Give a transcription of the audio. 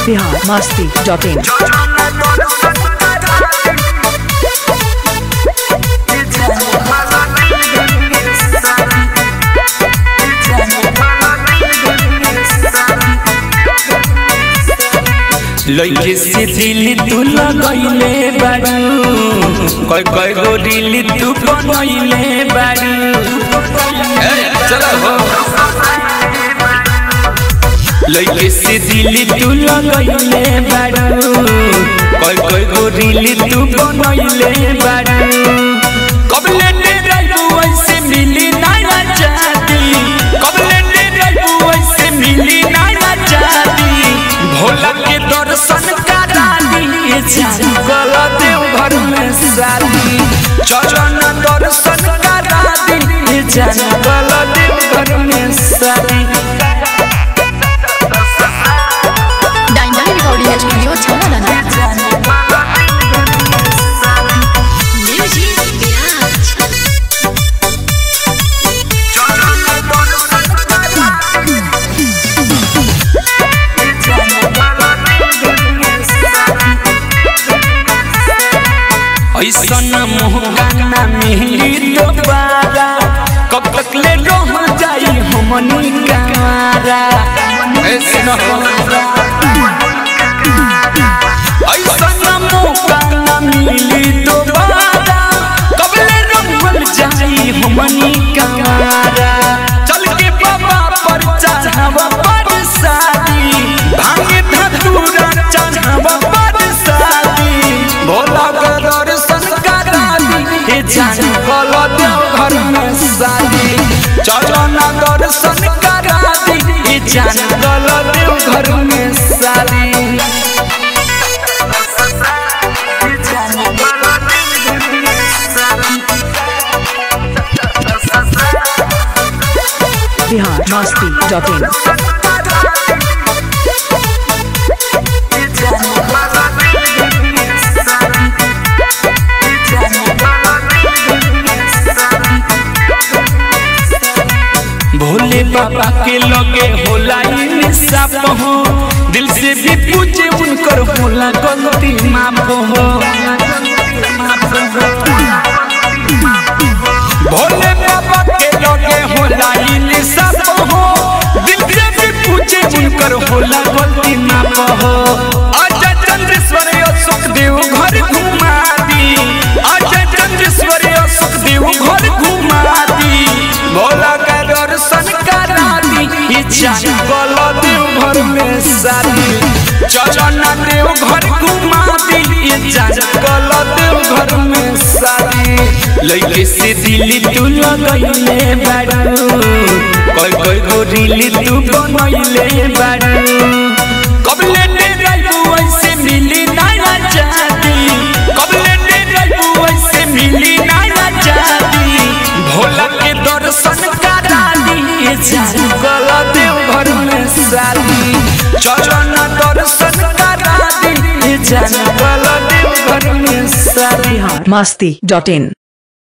Bihar Masti dot इन लइके से दिल तू लगैले बारू कय कय गो दिल तू बनैले बारू ए, चलो हो लइके से दिल तू लगैले बारू कय कय गो दिल तू बनैले बारू कब लेने रहू ऐसे मिली ना चाहती कब लेने रहू ऐसे मिली ना चाहती भोला के दर्शन करा दिए गल देव घर में साली चरण दर्शन करा दिए गल देव घर में साली diamond recording studio Chhana music Bihar ऐसन मोहगाना मिली दोबारा कब तक ले रह जाई हमनी कारा ऐसन ऐसन मोहगाना मिली दोबारा कब ले रह जाई हमनी कारा चल के बाबा पर चढ़ावा पर शादी भांगे धतूरा चढ़ावा पर शादी भोला के दर्शन करा दी हे जान गल देव घर में शादी चरण दर्शन करा दी हे जान गल देव घर में शादी बिहार मस्ती डॉट इन भोले बाबा के लगे होला इंसाफ हो दिल से भी पूछे उनकर होला गलती माफ हो भोले बाबा के लगे होला इंसाफ हो दिल से भी पूछे उनकर होला गलती माफ हो अजय चंद्रेश्वर अशोक देव घर घुमा दी अजय चंद्रेश्वर अशोक देव घर घुमा दी भोला का दर्शन करा दी इच्छा गल देव घर में सारी चरण देव घर घुमा दी इच्छा गल देव घर में सारी लइके से दिल तू लगैले बारू कय कय गो दिल तू बनैले बारू कब लेने रहू ऐसे मिली ना चाहती कब लेने रहू ऐसे मिली ना चाहती भोला के दर्शन करा दिए गल देव घर में साली चरण दर्शन करा दिए गल देव घर में साली बिहार मस्ती डॉट इन